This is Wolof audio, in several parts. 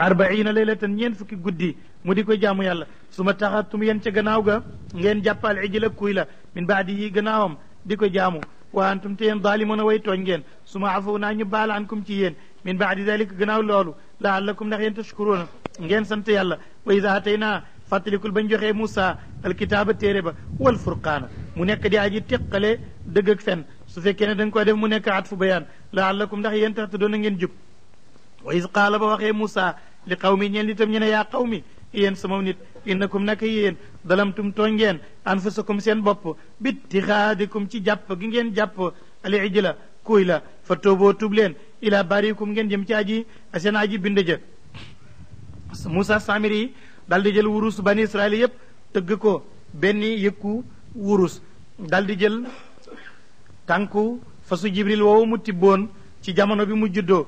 arbaina laylatan ñeen fukki guddi mu di ko jaamu yàlla su ma taxatum yéen ca gannaaw ga ngeen jàppal ijla kuy la min baadi yi gannaawam di ko jaamu wa antum te yéen daalimuna way tooñ ngeen su ma afaw naa ñu baal ankum ci yéen min baadi dalika gannaaw loolu laallakum ndax yéen tashkuruuna ngeen sant yàlla wa ida atayna fàttalikul bañ joxee Moussa alkitaaba téere ba wal furqaana mu nekk di aji teqale dëgg ak fen su fekkee ne da nga koy def mu nekk at fu bayaan laallakum ndax yéen tax te doon na ngeen jub wa is qaala ba waxee Moussa li qawmi ñeen itam ñu ne yaa qawmi yéen sama nit innakum naka yéen dalamtum tooñ ngeen anfusakum seen bopp bittixaadikum ci jàpp gi ngeen jàpp al ijla kuy la fa tooboo tub leen ila barikum ngeen jëm ci aji seen aji bind ja Moussa Samiri yi dal di jël wurus bani Israël yépp tëgg ko benn yëkku wurus dal di jël tànku fasu Jibril woowu mu tibboon ci jamono bi mu juddoo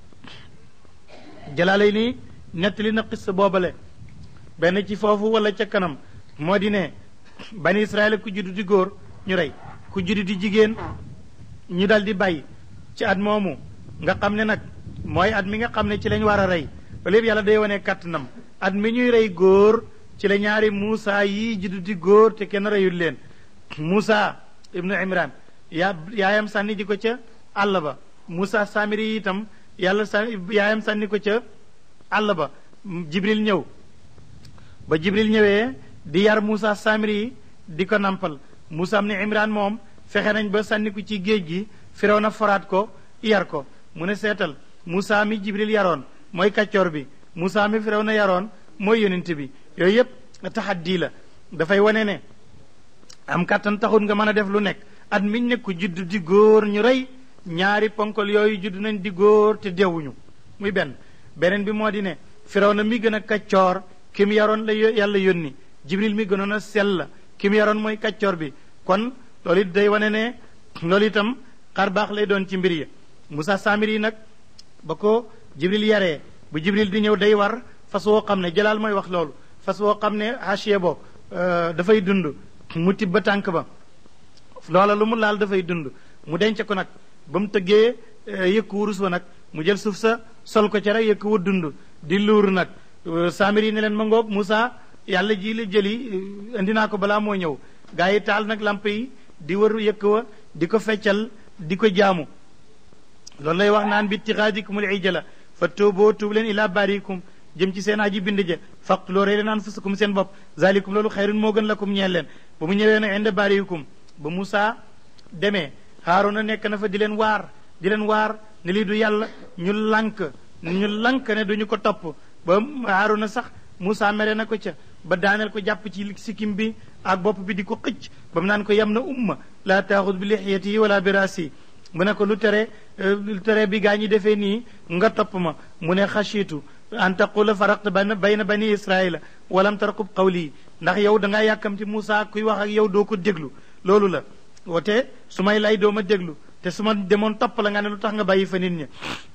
jalaalay ni nettali na xis boobale benn ci foofu wala ca kanam moo di ne bani Israël ku juddu di góor ñu rey ku juddu di jigéen ñu dal di bàyyi ci at moomu nga xam ne nag mooy at mi nga xam ne ci lañ war a rey ba lépp yàlla day wane kàttanam at mi ñuy rey góor ci la ñaari Muusa yi juddu di góor te kenn reyul leen Muusa ibnu Imran yaa yaayam sànni ji ko ca àll ba Muusa Samiri yi itam yàlla sa yaayam sànni ko ca àll ba Jibril ñëw ba Jibril ñëwee di yar Muusa Samiri yi di ko nampal Muusa am ne Imran moom fexe nañ ba sànni ko ci géej gi firaw na foraat ko yar ko mu ne seetal Muusa mi Jibril yaroon mooy kàccoor bi Muusa mi firaw na yaroon mooy yonent bi yooyu yëpp taxaddi la dafay wane ne am kàttan taxul nga mën a def lu nekk at miñ ne ku judd di góor ñu rey ñaari ponkol yooyu judd nañ di góor te deewuñu muy benn beneen bi moo di ne firaw na mi gën a kàccoor ki mu yaroon la yàlla yónni Jibril mi gënoon a sell ki mu yaroon mooy kàccoor bi kon loolu it day wane ne loolu itam xar baax lay doon ci mbir yi Moussa Samiri nag ba ko Jibril yaree bu Jibril di ñëw day war fas woo xam ne jalaal mooy wax loolu fas woo xam ne hachier bo dafay dund mu tibb ba tànk ba loola lu mu laal dafay dund mu denc ko nag ba mu tëggee yëkku wurus wa nag mu jël suuf sa sol ko ca rek yëkku wa dund di luur nag Samiri yi ne leen ma ngoog Moussa yàlla ji la jëli indi naa ko balaa moo ñëw gaa yi taal nag lamp yi di wër yëkk wa di ko feccal di ko jaamu loolu lay wax naan bi tixaadikumul ijala fa tuuboo tuub leen ilaa baarikum jëm ci seen aji bind ja faqtuloo rey leen anfusakum seen bopp zalikum loolu xayrun moo gën lakum ñeel leen ba mu ñëwee nag inde baarikum ba Moussa demee Haaruna nekk na fa di leen waar di leen waar ne lii du yàlla ñu lank ñu lank ne duñu ko topp ba Haaruna sax Moussa mere na ko ca ba daaneel ko jàpp ci sikkim bi ak bopp bi di ko xëcc ba mu naan ko yam na umma laa taaxud bi lixiyati wala bi raasi mu ne ko lu tere lu tere bi gaa ñi defee nii nga topp ma mu ne xachitu an taqula faraqta ban bayna bani israila walam tarqub qawli ndax yow da ngaa yàkkamti Moussa kuy wax ak yow doo ko déglu loolu la woote su may lay doo ma déglu te su ma demoon topp la nga ne lu tax nga bàyyi fa nit ñi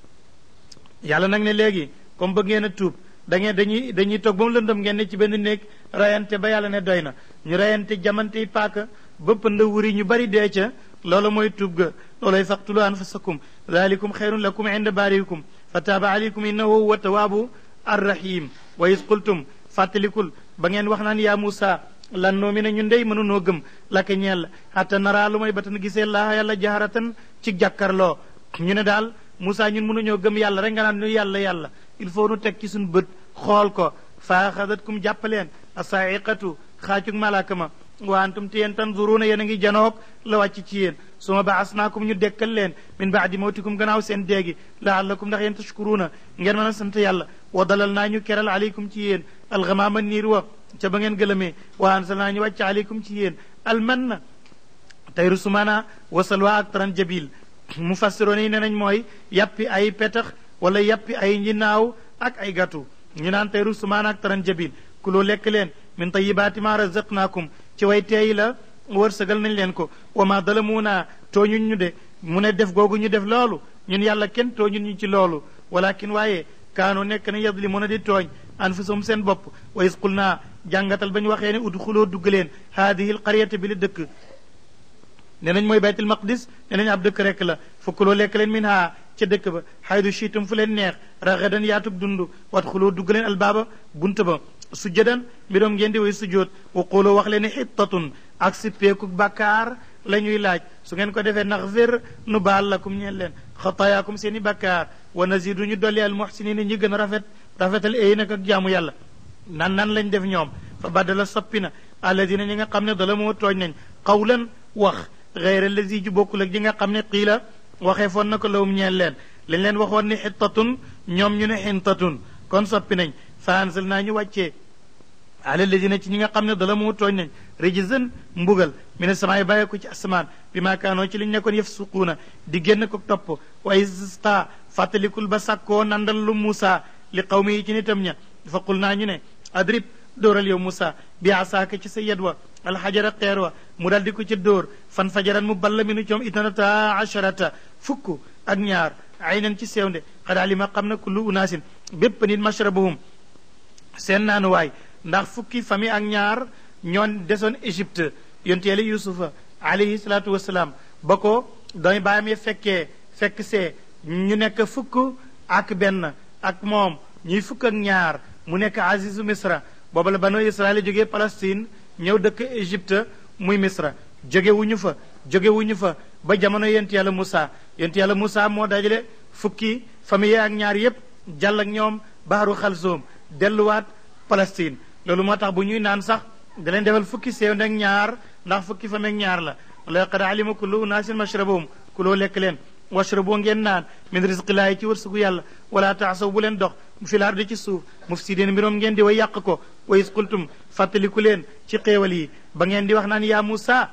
yàlla nag ne léegi comme bëgg ngeen a tuub da ngeen dañuy dañuy toog ba mu lëndëm ngeen ne ci benn néeg rayante ba yàlla ne doy na ñu rayante jamante yi paaka ba pënd wuri ñu bari dee ca loolu mooy tuub ga loolay faqtulu anfusakum dalikum xayrun lakum inda baarikum fa taaba alaykum innahu huwa tawaabu arrahim wa is qultum fàttalikul ba ngeen wax naan yaa Moussa lan noo mi ne ñun ndey mënunoo gëm laka ñeel hatta naraa lu may ba tan gisee laa yàlla jaharatan ci jàkkarloo ñu ne daal Moussa ñun mënuñoo gëm yàlla rek nga naan ñu yàlla yàlla il faut nu teg ci suñu bët xool ko fa axadatkum jàppaleen asaa'iqatu xaacug malaaka ma wa antum te yéen tanzuruuna yéen a ngi janoog la wàcc ci yéen suma baasnaakum ñu dekkal leen min baadi mawtikum gannaaw seen déegi laallakum ndax yéen tashkuruuna ngeen mën a sant yàlla wa dalal naa ñu keral aleykum ci yéen alxamaama niir wa ca ba ngeen gëlëmee wa ansal naa ñu wàcc aleykum ci yéen almanna tayru sumaana wa salwa ak taran jabil mufassiroon yi ne nañ mooy yàppi ay petax wala yàppi ay njinaaw ak ay gàttu ñu naan tayru sumaana ak taran jabil kuloo lekk leen min tayibaati ma razaqnaakum ci way teey la wërsëgal nañ leen ko wa ma dalamuuna tooñuñ ñu de mu ne def googu ñu def loolu ñun yàlla kenn tooñun ñu ci loolu walakin waaye kaanu nekk na yadlimuna di tooñ anfusum seen bopp wa is qul naa jàngatal ba ñu waxee ne udxuloo dugg leen haadihi l qaryata bi la dëkk ne nañ mooy baytul maqdis ne nañ ab dëkk rek la fukkuloo lekk leen min ha ca dëkk ba xaydu chiitum fu leen neex raxadan yaatug dund wat xuloo dugg leen albaaba bunt ba sujjadan mbiroom ngeen di way sujjoot wa quloo wax leen ne xittatun ak sippeeku bàkkaar la ñuy laaj su ngeen ko defee naxfir nu baal lakum ñeen leen xataayaakum seen i bàkkaar wa nazidu ñu dolli al muxsinina ñi gën a rafet rafetal ay nag ak jaamu yàlla nan nan lañ def ñoom fa baddala soppi na alladina ñi nga xam ne dala moo tooñ nañ qawlan wax gayra lazi ju bokkul ak ji nga xam ne qiila waxee foon na ko lawum ñeen leen lañ leen waxoon ni xittatun ñoom ñu ne xintatun kon soppi nañ fa ansal naa ñu wàccee ala ladina ci ñi nga xam ne dala moo tooñ nañ rijzan mbugal mi ne samaay bàyyi ko ci asamaan bi maakaanoo ci li ñu nekkoon yëf suquuna di génn ko topp waaye sta fàttalikul ba sàkkoo nandal lu Muusa li qawmi yi ci nitam ña fa qul naa ñu ne adrib dóoral yow Muusa bi asaaka ci sa yed wa alxajara xeer wa mu dal di ko ci dóor fan fajaran mu balla mi nu coom itnata asharata fukk ak ñaar aynan ci sewnde xad alima xam na kullu unaasin bépp nit mashrabahum seen naanuwaay ndax fukki famille ak ñaar ñoon desoon Égypte yonte yàlla yusufa alayhi salaatu wasalaam ba ko doy baayam ya fekkee fekk see ñu nekk fukk ak benn ak moom ñuy fukk ak ñaar mu nekk azizu misra booba la banu israel jógee Palestine ñëw dëkk Égypte muy misra jóge wuñu fa jóge wuñu fa ba jamono yonte yàlla Moussa yonte yàlla Moussa moo dajale fukki famille ak ñaar yépp jàll ak ñoom baaru xalsoom delluwaat Palestine loolu moo tax bu ñuy naan sax da leen defal fukki seew ak ñaar ndax fukki fa meeg ñaar la wala qad alima kullu unaasin mashrabahum kuloo lekk leen washraboo ngeen naan min risqillaahi ci wërsëgu yàlla wala taasaw bu leen dox fi lardi ci suuf mufsidin mbiroom ngeen di way yàq ko wa is qultum fàttaliku leen ci xéewal yi ba ngeen di wax naan yaa Muusa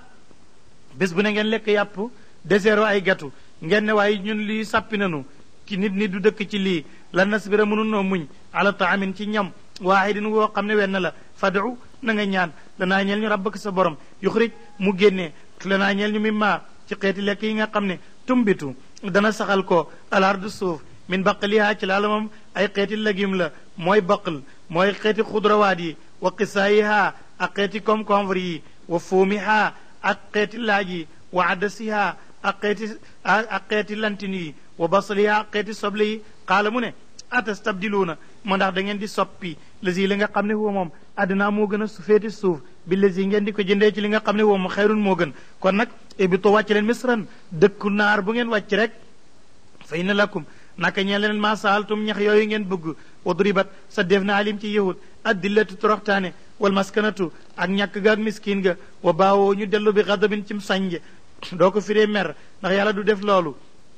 bés bu ne ngeen lekk yàpp deseero ay gatu ngeen ne waaye ñun lii sàppi nanu ki nit nit du dëkk ci lii lan nasbira mënu noo muñ ala taamin ci ñam waahidin woo xam ne wenn la fadu na nga ñaan lanaa ñeel ñu rabbak sa borom yuxrij mu génnee lanaa ñeel ñu mi maa ci xeeti lekk yi nga xam ne tumbitu dana saxal ko alardu suuf min baqaliha ci laala moom ay xeeti légume la mooy baqal mooy xeeti xudrawaat yi wa qisaayiha ak xeeti concombre yi wa fuumiha ak xeeti laaj yi wa adasiha ak xeeti ak xeeti lantin yi wa basaliha ak xeeti soble yi xaala mu ne atastabdiluuna moo ndax da ngeen di soppi lasi li nga xam ne huwa moom addinaa moo gën a su féeti suuf bi lasi ngeen di ko jëndee ci li nga xam ne huwa moom xayrun moo gën kon nag ibito wàcc leen misran dëkku naar bu ngeen wàcc rek fa inna lakum naka ñeen leen maa saaltum ñax yooyu ngeen bëgg wadribat sa def na alim ci yahud addillatu toroxtaane wal maskanatu ak ñàkk ga ak miskin ga wa baawoo ñu dellu bi xadabin cim sànje doo ko firee mer ndax yàlla du def loolu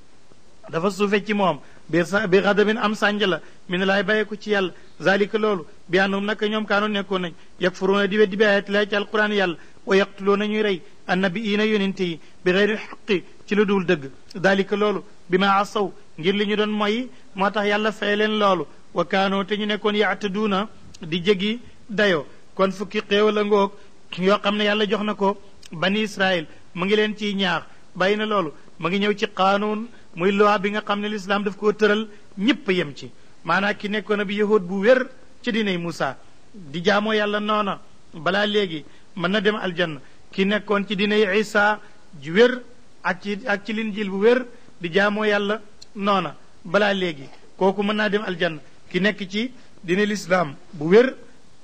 dafa suufe ci moom bi bi xadabin am sànj la mi ne laay bàyyee ko ci yàlla zalika loolu bi annahum naka ñoom kaanoon nekkoon nañ yakfuruuna di weddi bi ayati laahi ci alquran yàlla wa yaqtuluuna ñuy rey annabiyiina yonente yi bi xeyri xaqi ci lu dul dëgg dalika loolu bi ma asaw ngir li ñu doon moy moo tax yàlla fay leen loolu wa kaanoo te ñu nekkoon yaataduuna di jegi dayo kon fukki xéewal a ngoog yoo xam ne yàlla jox na ko bani israil mu ngi leen ciy ñaax bàyyi na loolu mu ngi ñëw ci qaanuun muy loi bi nga xam ne lislaam daf koo tëral ñëpp yem ci maanaam ki nekkoon na bi yahud bu wér ci dinay Moussa di jaamoo yàlla noona balaa léegi mën na dem aljanna ki nekkoon ci dinay Isa ji wér ak ci ak ci linjiil bu wér di jaamoo yàlla noona balaa léegi kooku mën naa dem aljanna ki nekk ci dina lislaam bu wér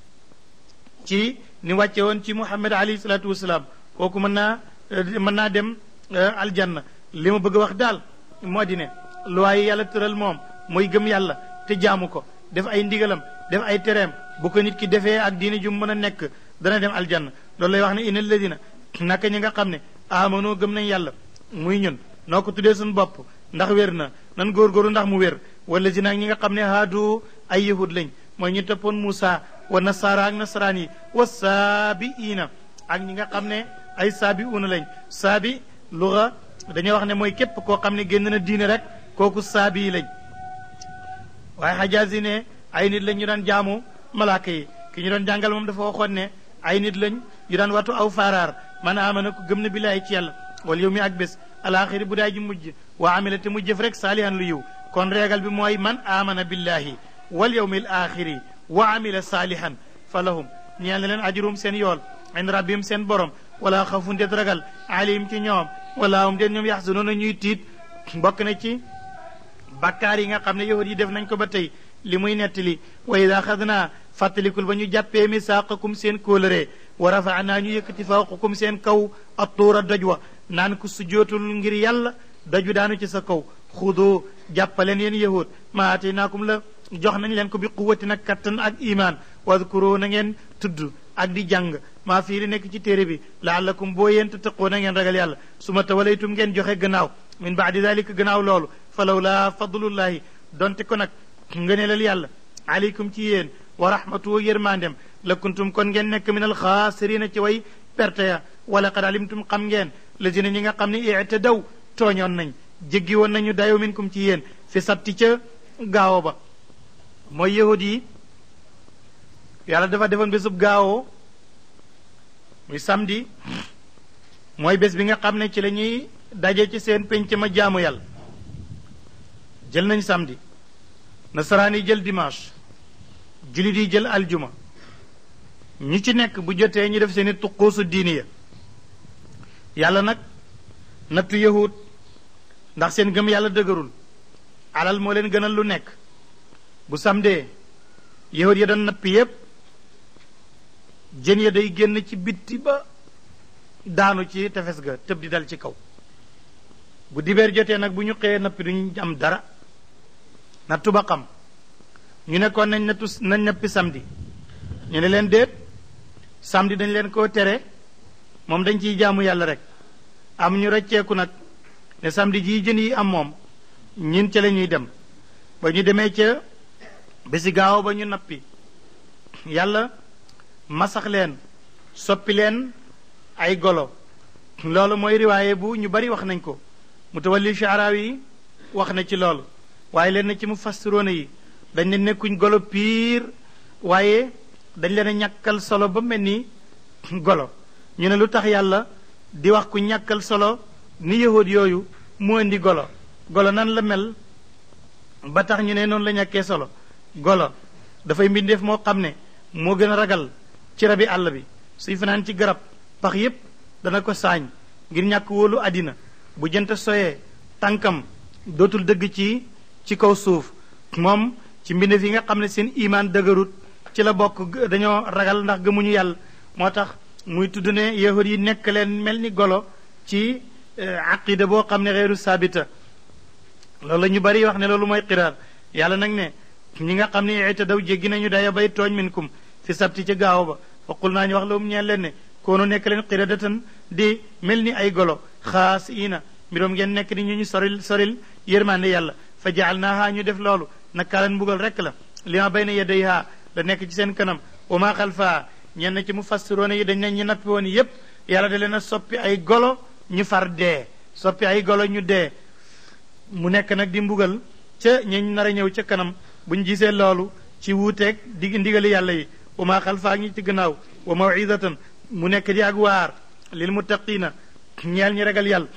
ci ni wàcce woon ci Muhammad alayhi salaatu wasalaam kooku mën naa mën naa dem aljanna li ma bëgg a wax daal moo di ne loi yi yàlla tëral moom mooy gëm yàlla te jaamu ko def ay ndigalam def ay tereem bu ko nit ki defee ak diine ju mën a nekk dana dem aljanna loolu lay wax ne inna alladina naka ñi nga xam ne amanoo gëm nañ yàlla muy ñun noo ko tuddee suñu bopp ndax wér na nan góorgóorlu ndax mu wér wala si nag ñi nga xam ne haadu ay yahud lañ mooy ñu toppoon Moussa wa nasaara ak nasaraan yi wa saabiina ak ñi nga xam ne ay saabi uuna lañ saabi luga dañuy wax ne mooy képp koo xam ne génn na diine rek kooku saabi lañ waaye xajaas yi ne ay nit lañ ñu daan jaamu malaaka yi ki ñu doon jàngal moom dafa waxoon ne ay nit lañ yu daan watu aw faaraar man amana ko gëm na billaay ci yàlla wal yow mi ak bés alaaxiri bu daay ji mujj wa amila te mu jëf rek saalihan lu yiw kon réegal bi mooy man amana billahi wal yawmi al axiri wa amila saalihan fa lahum ñeel na leen ajrum seen yool ind rabbihim seen borom wala xafun det ragal alim ci ñoom wala hum den ñoom yaxzanoona ñuy tiit bokk na ci bakkaar yi nga xam ne yahud yi def nañ ko ba tey li muy nettali wa ida xadnaa fàttalikul ba ñu jàppee misaaqakum seen kóolëree wa rafaanaa ñu yëkkati fawqakum seen kaw attuura doj wa naan ko sujootul ngir yàlla doj wi daanu ci sa kaw xudu jàppaleen yéen yahud ma ataynaakum la jox nañ leen ko bi quwwati nag kattan ak iman wadkuru na ngeen tudd ak di jàng maa fii li nekk ci téere bi laallakum boo yéen tattaqoo na ngeen ragal yàlla su ma tawalaytum ngeen joxe gannaaw min baadi dalika gannaaw loolu falaw laa fadlullahi donte ko nag ngëneelal yàlla aleykum ci yéen wa rahmatuhu yërmandem la kuntum kon ngeen nekk min alxaasirina ci way perte ya wala qad alimtum xam ngeen lazina ñi nga xam ne ictadaw tooñoon nañ jéggi woon nañu dayo minkum ci yéen fi sabti ca gaawo ba mooy yahud yi yàlla dafa defoon bésub gaawoo muy samedi mooy bés bi nga xam ne ci la ñuy daje ci seen penc ma jaamu yàlla jël nañ samedi nasaraan yi jël dimanche julit yi jël aljuma ñi ci nekk bu jotee ñu def seeni tuquusu diini ya yàlla nag nattu yahud ndax seen gëm yàlla dëgërul alal moo leen gënal lu nekk bu samdee yahud ya doon nappi yépp jën ya day génn ci bitti ba daanu ci tefes ga tëb di dal ci kaw bu dibeer jotee nag bu ñu xëyee nappi duñ am dara nattu ba xam ñu nekkoon nañ nattu nañ nappi samedi ñu ne leen déet samedi dañ leen koo tere moom dañ ciy jaamu yàlla rek am ñu rëcceeku nag ne samedi jii jën yi am moom ñin ca la ñuy dem ba ñu demee ca bési gaaw ba ñu nappi yàlla masax leen soppi leen ay golo loolu mooy riwaaye bu ñu bari wax nañ ko mutawalli shaaraaw yi wax na ci loolu waaye leen na ci mu fassiroona yi dañ ne nekkuñ golo piir waaye dañ leen a ñàkkal solo ba mel ni golo ñu ne lu tax yàlla di wax ku ñàkkal solo ni yahud yooyu mu indi golo golo nan la mel ba tax ñu ne noonu la ñàkkee solo golo dafay mbindeef moo xam ne moo gën a ragal ci rabi àll bi suy fanaan ci garab pax yépp dana ko saañ ngir ñàkk wóolu àddina bu jënt soyee tànkam dootul dëgg ci ci kaw suuf moom ci mbindeef yi nga xam ne seen imaan dëgërut ci la bokk dañoo ragal ndax gëmuñu yàlla moo tax muy tudd ne yahud yi nekk leen mel ni golo ci aqida boo xam ne xeeru saabita loolu la ñu bari wax ne loolu mooy xiraar yàlla nag ne ñi nga xam ne ite daw jéggi nañu daya bay tooñ minkum fi sabti ca gaaw ba faqul naa ñu wax la um ñeen leen ne koonu nekk leen xiradatan di mel ni ay golo xaas ina mbiroom ngeen nekk ni ñu ñu soril soril yërmande yàlla fa jaal naaha ñu def loolu nakaalan mbugal rek la li ma bay na yedayha la nekk ci seen kanam wa ma xalfaa ñenn ci mu fassiroone yi dañ ne ñu nappi woon yépp yàlla da leen a soppi ay golo ñu far dee soppi ay golo ñu dee mu nekk nag di mbugal ca ñañ nar a ñëw ca kanam buñ gisee loolu ci wuuteeg di ndigali yàlla yi wa ma xalfaa ñi ci gannaaw wa mawidatan mu nekk di ak waar lil muttaqina ñeel ñi ragal yàlla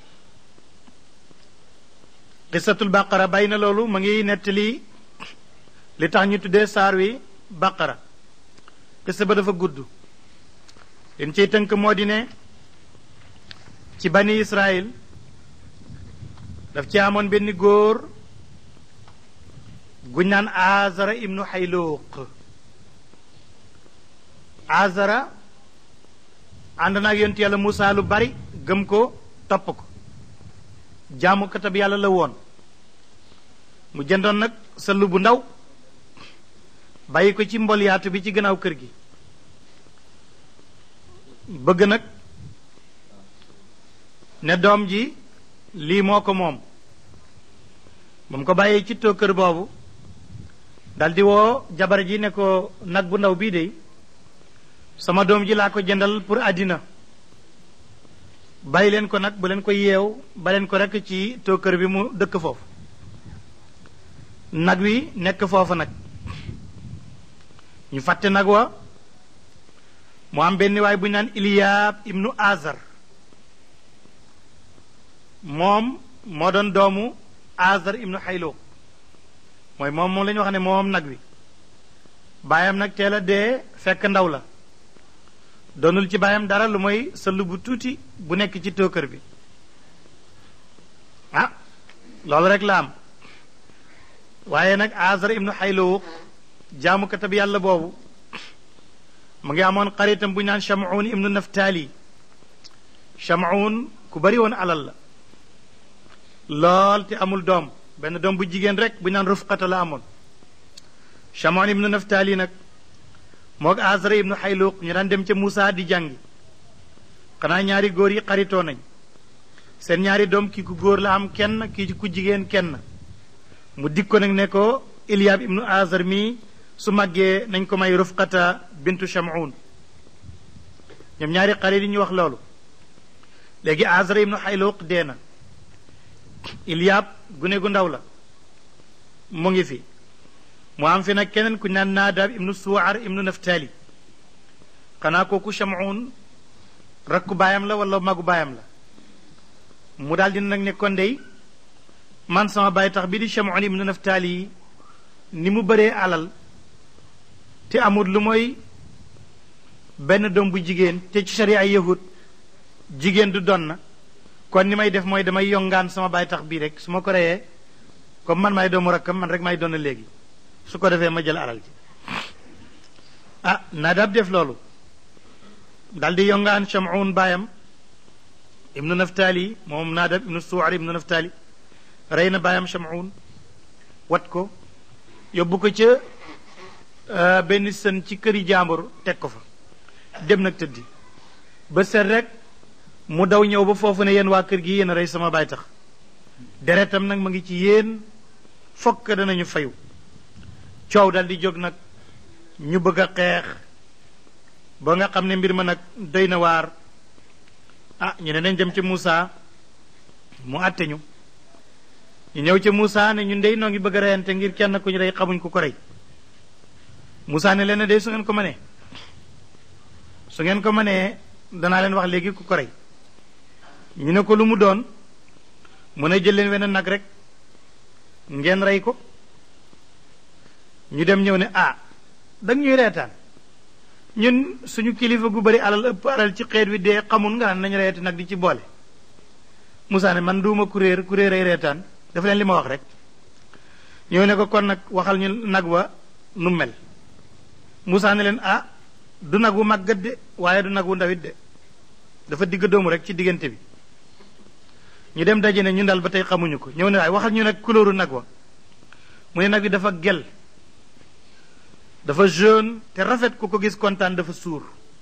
qisatul baqara bay na loolu ma ngi nettali li tax ñu tuddee saar wi baqara qissa ba dafa gudd leen ciy tënk moo di ne ci bani israil daf ci amoon benn góor guñ naan azara ibnu xayluuq azara ànd naag yonent yàlla Muusaa lu bari gëm ko topp ko jaamu katab yàlla la woon mu jëndoon nag sëllu bu ndaw bàyyi ko ci mbolyaatu bi ci gannaaw kër gi bëgg nag ne doom ji lii moo ko moom ba mu ko bàyyee ci too kër boobu daldi woo jabar ji ne ko nag bu ndaw bii de sama doom ji laa ko jëndal pour àddina bàyyi leen ko nag bu leen ko yeew ba leen ko rekk ci too kër bi mu dëkk foofu nag wi nekk foofu nag ñu fàtte nag wa mu am benn waay bu ñu naan Iliyaab ibnu Azar moom moo doon doomu Azar ibnu Xaylo mooy moom moom la ñu wax ne moom nag wi baayam nag teel a dee fekk ndaw la doonul ci baayam dara lu mooy sëll bu tuuti bu nekk ci tookër bi ah loolu rek la am waaye nag azar ibnu xayluwuq jaamukatab yàlla boobu mu ngi amoon xaritam bu ñu naan chamoun ibnu naftaali chamoun ku bari woon alal la lool te amul doom benn doom bu jigéen rek bu ñu naan rufqata la amoon chamoun ibnu naftaali nag moog azra ibnu xayluuq ñu daan dem ca Moussa di jàngi xanaa ñaari góor yi xaritoo nañ seen ñaari doom kii ku góor la am kenn kii ku jigéen kenn mu dik ko nag ne ko Ilyab ibnu azar mi su màggee nañ ko may rufqata bintu chamoun ñoom ñaari xarit yi ñu wax loolu léegi azra ibnu xayluuq dee na Ilyab gune gu ndaw la mu ngi fi mu am fi nag keneen ku naan naadaab ibnu suwaar ibnu naftali xanaa kooku chamoun rakku baayam la wala magu baayam la mu daal dina nag ne kon dey man sama baay tax bi di chamoun ibnu naftali ni mu bëree alal te amul lu mooy benn doom bu jigéen te ci sharia ay yahud jigéen du don na kon ni may def mooy damay yongaan sama baay tax bii rek su ma ko reyee comme man may doomu rakkam man rek may doon léegi su ko defee ma jël alal ji ah Nadab def loolu dal di yongaan Chamoun baayam ibnu Naftali moom Nadab ibnu Suwar ibnu Naftali rey na baayam Chamoun wat ko yóbbu ko ca benn sën ci këri jàmbur teg ko fa dem nag tëddi ba set rek mu daw ñëw ba foofu ne yéen waa kër gi yéen a rey sama baay tax deretam nag ma ngi ci yéen fokk danañu fayu coow dal di jóg nag ñu bëgg a xeex ba nga xam ne mbir ma nag doy na waar ah ñu ne nañ dem ca Moussa mu àtte ñu ñu ñëw ca Moussa ne ñun dey noo ngi bëgg a reyante ngir kenn ku ñu rey xamuñ ku ko rey Moussa ne leen de su ngeen ko mënee su ngeen ko mënee danaa leen wax léegi ku ko rey ñu ne ko lu mu doon mu ne jël leen wenn nag rek ngeen rey ko ñu dem ñëw ne ah dang ñuy reetaan ñun suñu kilifa gu bari alal ëpp alal ci xeet wi dee xamul nga naan nañu reeti nag di ci boole Moussa ne man duuma kuréer kuréer ay reetaan dafa leen li ma wax rek ñëw ne ko kon nag waxal ñu nag wa nu mel Moussa ne leen ah du nag wu màggat de waaye du nag wu ndawit de dafa digg doomu rek ci diggante bi ñu dem daje ne ñun daal ba tey xamuñu ko ñëw ne waaye waxal ñu nag couleur nag wa mu ne nag bi dafa gel dafa jaune te rafet ku ko gis kontaan dafa suur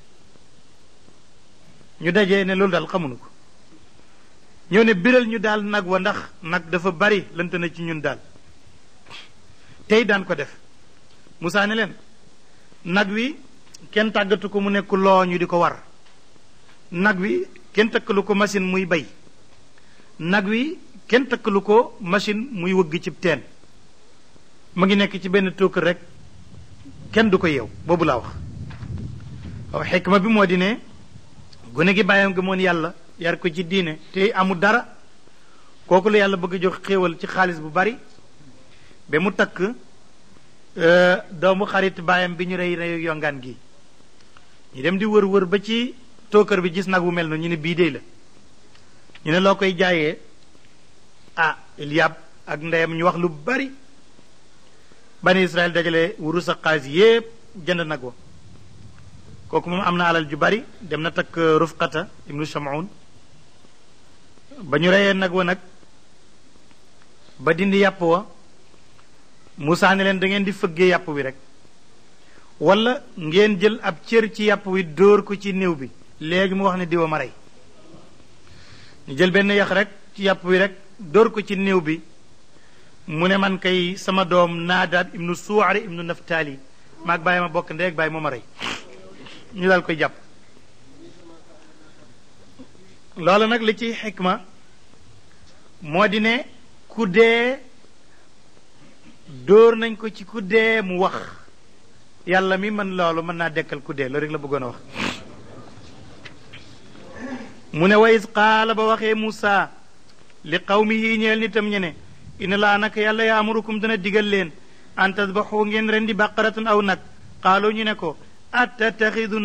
ñu dajee ne loolu daal xamuñu ko ñëw ne biral ñu daal nag wa ndax nag dafa bari lënt na ci ñun daal tey daan ko def Moussa ne leen nag wi kenn tàggatu ko mu nekk loo ñu di ko war nag wi kenn takkalu ko machine muy bay nag wi kenn takkalu ko machine muy wëgg ci teen mu ngi nekk ci benn tookër rek kenn du ko yeew boobu laa wax waaw xikma bi moo di ne gone gi bàyyam gëmoon yàlla yar ko ci diine te amul dara kooku la yàlla bëgg a jox xéewal ci xaalis bu bari ba mu takk doomu xarit baayam bi ñu rey reyu yongaan gi ñu dem di wër wër ba ci tookër bi gis nag wu mel noonu ñu ne bii dey la ñu ne loo koy jaayee ah Ilyab ak ndeyam ñu wax lu bari bani Israël dajale wurus ak xaalis yépp jënd nag wa kooku moom am na alal ju bari dem na takk Rufqata ibnu Shamoun ba ñu reyee nag wa nag ba dindi yàpp wa Moussa ne leen da ngeen di fëggee yàpp wi rek wala ngeen jël ab cër ci yàpp wi dóor ko ci néew bi léegi mu wax ne diwa ma rey ñu jël benn yax rek ci yàpp wi rek dóor ko ci néew bi mu ne man kay sama doom naadaab ibnu suwaari ibnu naftaali maag bàyyi ma bokk ndey ak bàyyi moo ma rey ñu daal koy jàpp loolu nag li ci xikma moo di ne ku dee dóor nañ ko ci ku dee mu wax yàlla mi man loolu mën naa dekkal ku dee loolu rek la bëggoon a wax mu ne wa is qaala ba waxee Muusa li qawmihi ñeel nitam ñene ina laa naka yàlla yaamurukum dana digal leen an tasbaxu ngeen ren di baqaratan aw nag qaalu ñu ne ko attattaxiduna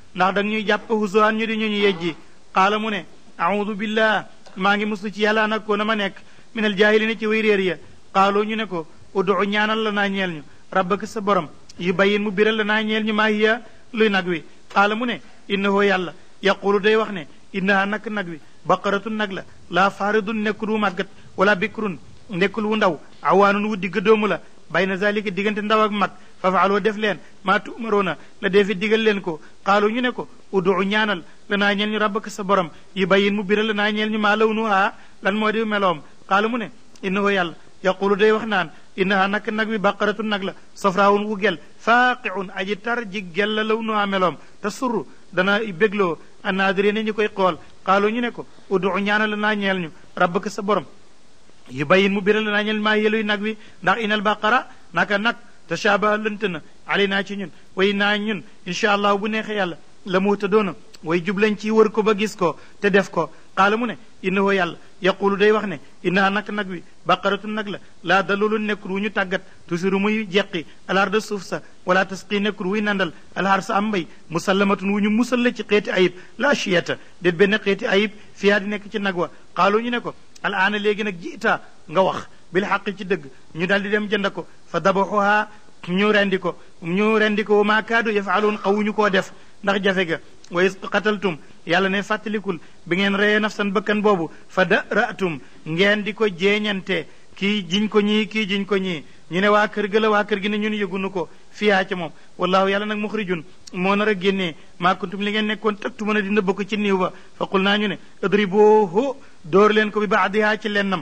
ndax da ñuy jàpp husuwaan ñu di ñu ñu yejji qaala mu ne audu billah maa ngi muslu ci yàlla nag ko na ma nekk minal jaahilina ci way réer ya qaaloo ñu ne ko udu ñaanal la naa ñeel ñu rabbaka sa borom yu bayin mu biral la naa ñeel ñu maa hiya luy nag wi qaala mu ne innahu yàlla yaqulu day wax ne innaha nak nag wi baqaratun nag la laa faaridun nekkul wu màggat wala bikrun nekkul wu ndaw awaanun wu digg doomu la bayna zalika diggante ndaw ak mag fafaaloo def leen maa tumaroona la defi digal leen ko qaalu ñu ne ko udu ñaanal la naa ñeel ñu rabbaka sa borom yu bayin mu biral la naa ñeel ñu maa lawnuha lan moo di meloom qaala mu ne innahu yàlla yaqulu day wax naan innaha nak nag wi baqaratun nag la safraawun wu gel faaqiun aji tar ji gel la lawnuha meloom te surru dana bégloo annaadiri ñu koy xool qaalu ñu ne ko udu ñaanal la naa ñeel ñu rabbaka sa borom yu bayin mu biral la naa ñeel maa yeluy nag wi ndax inal baqara naka nag tashabaha lënt na ali naa ci ñun way naa ñun incha allah bu neexee yàlla la mu doona way jublañ ci wër ko ba gis ko te def ko qaala mu ne innahu yàlla yaqulu day wax ne innaha nak nag wi baqaratu nag la laa dalulu nekkul wu ñu tàggat tusiru muy jeqi alarda suuf sa wala tasqi nekkul wuy nandal alhar sa am mbay musallamatun wu ñu musal la ci xeeti ayib la chiyata déet benn xeeti ayib fiyaa di nekk ci nag wa qaalu ñu ne ko al aana léegi nag jiita nga wax bil xaq ci dëgg ñu daal di dem jënd ko fa dabaxuha ñu rendi ko ñu rendi ko wa maa kaadu yafaluun xawuñu koo def ndax jafe ga wa is qataltum yàlla ne fàttalikul bi ngeen reyee nafsan bëkkan boobu fa daratum ngeen di ko jeeñante kii jiñ ko ñii kii jiñ ko ñii ñu ne waa kër ga la waa kër gi ne ñun yëgunu ko fiyaa ca moom wallahu yàlla nag muxrijun moo nar a génnee maa kuntum li ngeen nekkoon tëgtu mën a di nëbb ko ci niiw ba fa qul naa ñu ne adribuhu dóor leen ko bi baadihaa ci lennam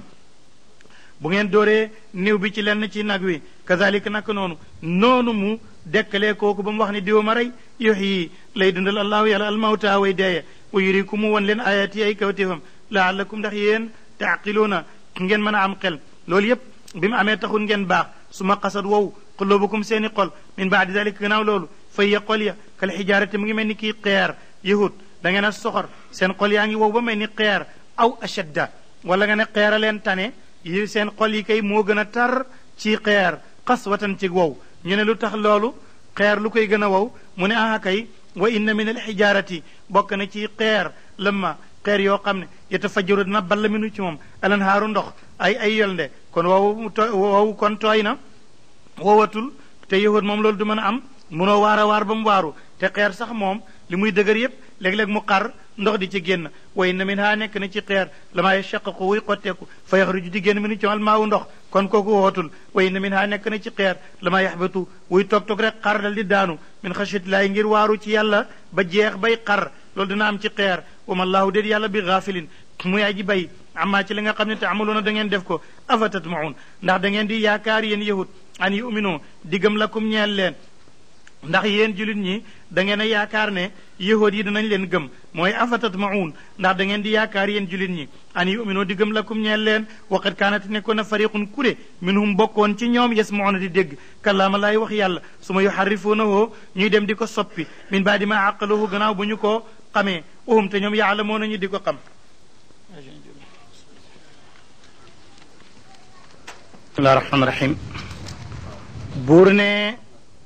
bu ngeen dooree niw bi ci lenn ci nag wi kazalika naka noonu noonu mu dekkalee kooku ba mu wax ne diwa ma rey yuxyi lay dundal allahu yàlla almawta way deeye wa yuriku mu won leen ayati ay kawtéefam laallakum ndax yéen taaqiluuna ngeen mën a am xel loolu yépp bi mu amee taxul ngeen baax su ma xasat wow qulubukum seeni xol min baadi dalika gannaaw loolu fay ya xol ya kal xijaarate mu ngi mel ni kii xeer yahud da ngeen a soxor seen xol yaa ngi wow ba mel ni xeer aw ashadda wala nga ne xeer a leen tane yi seen xol yi kay moo gën a tar ci xeer xaswatan ci wow ñu ne lu tax loolu xeer lu koy gën a wow mu ne aha kay wa inna min al xijaarati bokk na ci xeer lëmma xeer yoo xam ne yatafajjaru dina ball minu ci moom alanhaaru ndox ay ay yolnde kon wow to wow kon tooy na wowatul te yahud moom loolu du mën a am munoo waar a waar ba mu waaru te xeer sax moom li muy dëgër yépp léeg-léeg mu xar ndox di ci génn way na min haa nekk na ci xeer la maa yashaqaqu wuy xotteeku fa yaxruju di génn minu ci al maawu ndox kon kooku wootul way na min haa nekk na ci xeer la maa yaxbatu wuy toog toog rek xar dal di daanu min xashatillahi ngir waaru ci yàlla ba jeex bay xar loolu dina am ci xeer wa ma laahu déet yàlla bi gaafilin muy aji bay amaa ci li nga xam ne te amaloona da ngeen def ko afa tatmaun ndax da ngeen di yaakaar yéen yahud an yuminu diggam lakum ñeel leen ndax yéen julit ñi da ngeen a yaakaar ne yahud yi dinañ leen gëm mooy afatat maun ndax da ngeen di yaakaar yéen julit ñi an yuminu di gëm lakum ñeel leen waqat kaanati nekkoon na fariqun kure minhum bokkoon ci ñoom yasmauna di dégg kalaama laay wax yàlla su ma yuharrifuunahu ñuy dem di ko soppi min baadi ma aqaluhu gannaaw bu ñu ko xamee uhum te ñoom yaalamoo nañu di ko xam bismillah rahmaan rahim buur ne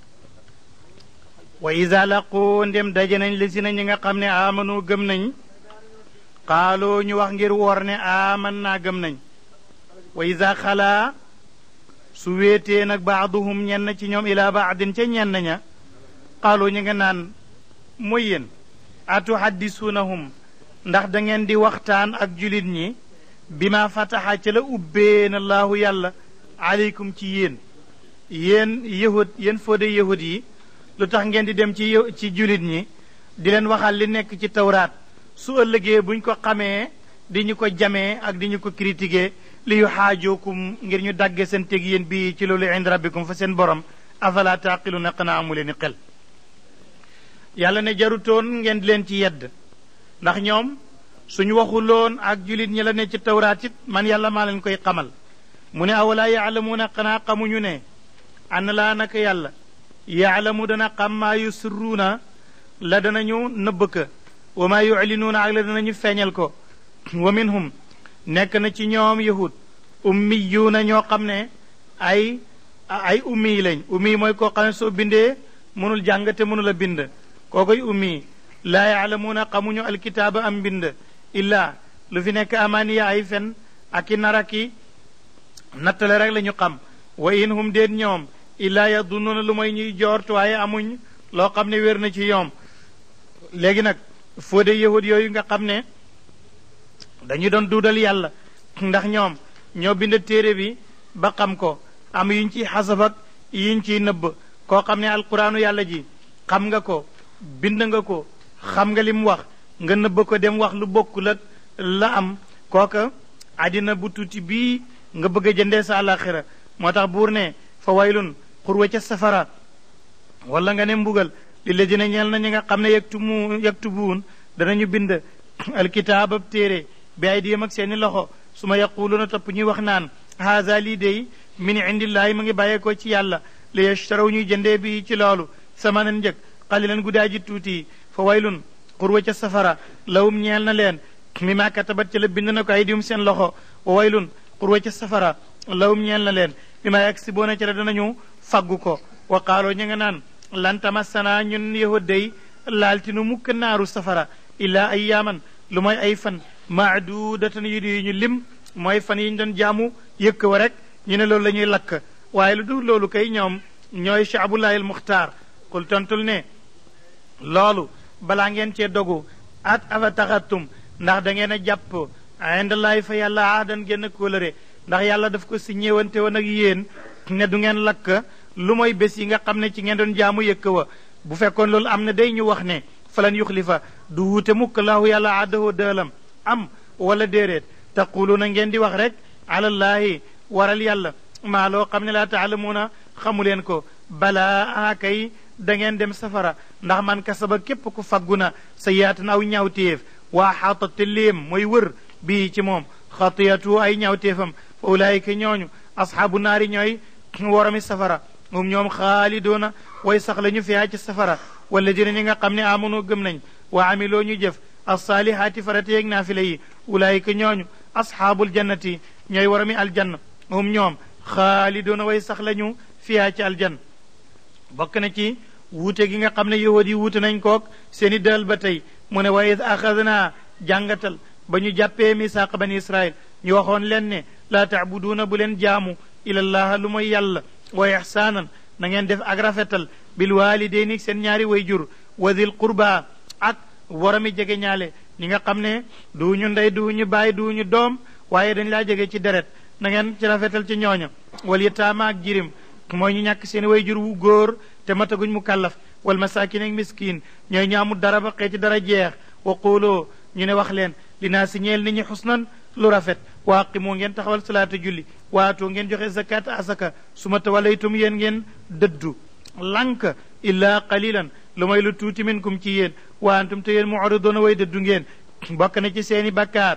wa isa laqu ndem daje nañ li si na ñi nga xam ne amanu gëm nañ xaaloo ñu wax ngir woor ne aman naa gëm nañ wa isa xalaa su wéetee nag baaduhum ñenn ci ñoom ila baadin ca ñenn ña xaaloo ñu nga naan mooy yéen atuhaddisuunahum ndax da ngeen di waxtaan ak julit ñi bi ma fataxa ca la ubbee na laahu yàlla aleykum ci yéen yéen yahud yéen fóode yahud yi lu tax ngeen di dem ci ci julit ñi di leen waxal li nekk ci tawraat su ëllëgee buñ ko xamee di ñu ko jamee ak di ñu ko critiquer li yu xaajookum ngir ñu dagge seen teg yéen bii ci loolu ind rabbikum fa seen borom afala taqiluna xanaa amu leen i xel yàlla ne jarutoon ngeen di leen ci yedd ndax ñoom suñu waxuloon ak julit ñi la ne ci tawraat it man yàlla maa leen koy xamal mu ne awalaa yaalamuuna xanaa xamuñu ne ana laa naka yàlla yaalamu dana xam maa yusirruuna la danañu nëbb ka wa maa yuclinuuna ak la danañu feeñal ko wa minhum nekk na ci ñoom yahud ummiyuuna ñoo xam ne ay ay ummi lañ ummi mooy koo xam ne soo bindee mënul jàng te mënul a bind kookoy ummi laa yaalamuuna xamuñu alkitaaba am mbind illaa lu fi nekk amaaniya ay fen ak i nar ak i nattale rek la ñu xam wa in hum déet ñoom illaa yadunnuuna lu mooy ñuy joort waaye amuñ loo xam ne wér na ci ñoom léegi nag foo de yahud yooyu nga xam ne dañu doon duudal yàlla ndax ñoom ñoo bind téere bi ba xam ko am yuñ ciy xasaf ak yuñ ciy nëbb koo xam ne alquraanu yàlla ji xam nga ko bind nga ko xam nga li mu wax nga nëbb ko dem wax lu bokkul ak la am kooka àddina bu tuuti bii nga bëgg a jëndee sa àlaxira moo tax buur ne fa waylun xurwa ca safara wala nga ne mbugal li la dina ñeel na ñi nga xam ne yaktumu yaktubuun danañu bind alkitaab ab téere bi ay diyam ak seeni loxo su ma yaquluuna topp ñuy wax naan haza lii day min indillaahi mu ngi bàyyeekoo ci yàlla li yashtaraw ñuy jëndee bi ci loolu samanan njëg qalilan guddaa ji tuuti fa waylun xurwa ca safara lawum ñeel na leen mi ma katabat ca la bind na ko ay diyum seen loxo wa waylun xurwa ca safara lawum ñeel na leen mi ma yaksiboona ca la danañu faggu ko wa qaaloo ñu nga naan lan tamassana ñun yahud day laaltinu mukk naaru safara illaa ayyaaman lu mooy ay fan maadudatan yu di ñu lim mooy fan yi ñu doon jaamu yëkk wa rek ñu ne loolu la ñuy lakk waaye lu dul loolu kay ñoom ñooy shaabullahi al muxtaar kul tontul ne loolu balaa ngeen cee dogu at afa taxatum ndax da ngeen a jàpp indallahi fa yàlla aadan génn kóolëre ndax yàlla daf ko si ñëwante woon ak yéen ne du ngeen lakk lu mooy bés yi nga xam ne ci ngeen doon jaamu yëkk wa bu fekkoon loolu am na day ñu wax ne falan yuxlifa du wuute mukk laahu yàlla aadahoo dëelam am wala déeréet taquluuna ngeen di wax rek alallaahi waral yàlla maa loo xam ne laa taalamuuna xamu leen ko balaa a kay da ngeen dem safara ndax man kasaba képp ku faggu na sa yaatan aw ñaawteef waa xaata te léem mooy wër bii ci moom xatiyatu ay ñaawteefam fa ulaayika ñooñu asxaabu naari ñooy warami safara moom ñoom xaalidoona way sax la ñu fiyaa ci safara wala dina ñi nga xam ne amonoo gëm nañ wa amiloo ñu jëf alsaalihaati farata yeeg naafila yi ulaayika ñooñu asxaabul jannati ñooy warami aljanna moom ñoom xaalidoona way sax la ñu fiyaa ci aljanna bokk na ci wuute gi nga xam ne yahud yi wuute nañ kook seeni dël ba tey mu ne wa id axadnaa jàngatal ba ñu jàppee misaaq bani israil ñu waxoon leen ne laa taabuduuna bu leen jaamu ilallaha lu mooy yàlla wa ixsaanan na ngeen def ak rafetal bil waalidayni seen ñaari way jur wa dil qurba ak warami jege ñaale ñi nga xam ne duuñu ndey duuñu baay duuñu doom waaye dañ laa jege ci deret na ngeen ci rafetal ci ñooña wal yataama ak jirim mooy ñu ñàkk seen way jur wu góor te mataguñ mu kàllaf wal masaakin ak miskin ñooy ñaamu dara ba xëy ci dara jeex wa quuloo ñu ne wax leen li naa si ñeel nit ñi xusnan lu rafet wa aqimoo ngeen taxawal salaata julli waatoo ngeen joxe zakat asaka su ma tawalaytum yéen ngeen dëddu lank illaa qalilan lu may lu tuuti minkum ci yéen wa antum te yéen mu'ridoona way dëddu ngeen bokk na ci seeni bakkaar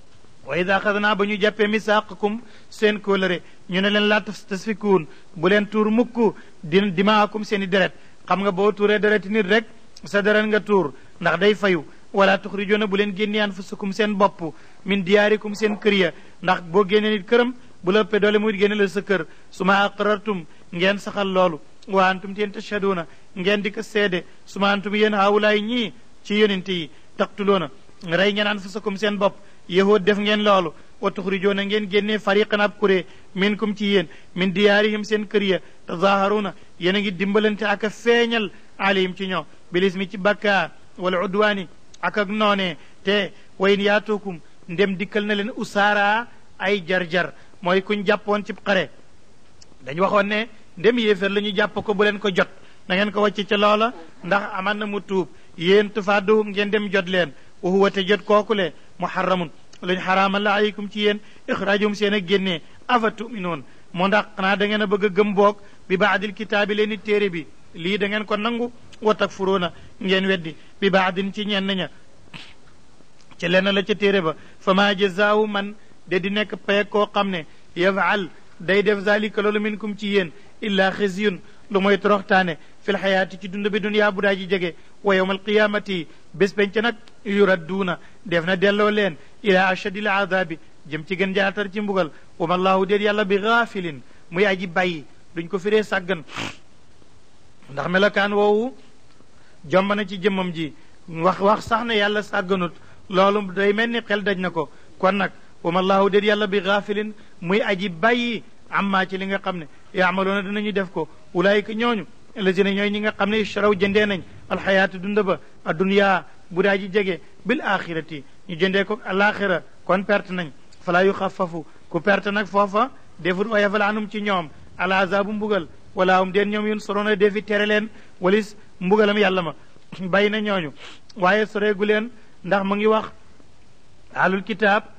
wa ida axadnaa ba ñu jàppee misaaqakum seen kóolëre ñu ne leen laa tasfikuun bu leen tuur mukk di dimaakum seen i deret xam nga boo tuuree dereti nit rek sa deret nga tuur ndax day fayu wala tuxrijoona bu leen génnee anfusakum seen bopp min diyaarikum seen kër ya ndax boo génnee nit këram bu la ëppee doole muy génne la sa kër su ma aqrartum ngeen saxal loolu wa antum teen tashaduuna ngeen di ko seede su ma antum yéen haawulaay ñii ci yonente yi taqtuloona rey ngeen anfusakum seen bopp yahud def ngeen loolu wa tuxrijoona ngeen génnee fariqan ab kuré minkum ci yéen min diyaarihim seen kër ya tazaaharuuna yéen a ngi dimbalante ak a feeñal alayhim ci ñoom bilismi ci bakkaar wala udwaani ak ak noonee te wayin yaatuukum ndem dikkal na leen usaara ay jar-jar mooy kuñ jàppoon ci xare dañ waxoon ne ndem yéefér la ñu jàpp ko bu leen ko jot na ngeen ko wàcc ca loola ndax aman na mu tuub yéen tufaaduhum ngeen dem jot leen wa huwa te jot kookule muharramun luñ xaraamal la aleykum ci yéen ixraajum seen a génnee afa tuminoon moo ndax xanaa da ngeen a bëgg a gëm boog bi baadil kitaabi leen i téere bi lii da ngeen ko nangu wa takfuruuna ngeen weddi bi baadin ci ñenn ña ca lenn la ca téere ba fa maa jazaawu man de di nekk payeg koo xam ne yafaal day def zalika loolu minkum ci yéen illa xisyun lu mooy toroxtaane fi lxayaati ci dund bi duniyaa bu daa ji jege wa yowma alqiyamati bés penc nag yuradduuna def na delloo leen ila ashadi l aadabi jëm ci gën jaatar ci mbugal wa ma allahu déet yàlla bi gaafilin muy aji bàyyi duñ ko firee sàggan ndax melokaan woowu jomb na ci jëmmam ji wax wax sax ne yàlla sàgganut loolu day mel ni xel daj na ko kon nag wama laahu déet yàlla bi gaafilin muy aji bàyyi amma ci li nga xam ne yaamaloona dinañu def ko ulaayika ñooñu lazina ñooy ñi nga xam ne ishtaraw jëndee nañ alxayaatu dunda ba adduniyaa bu daa ji jege bil axirati ñu jëndee ko alaxira kon perte nañ falaa yu xafafu ku perte nag foofa defut oyafal anum ci ñoom ala azabu mbugal wala hum deen ñoom yun soroona defi tere leen walis mbugalam yàlla ma bàyyi na ñooñu waaye soreegu leen ndax mu ngi wax alul kitaab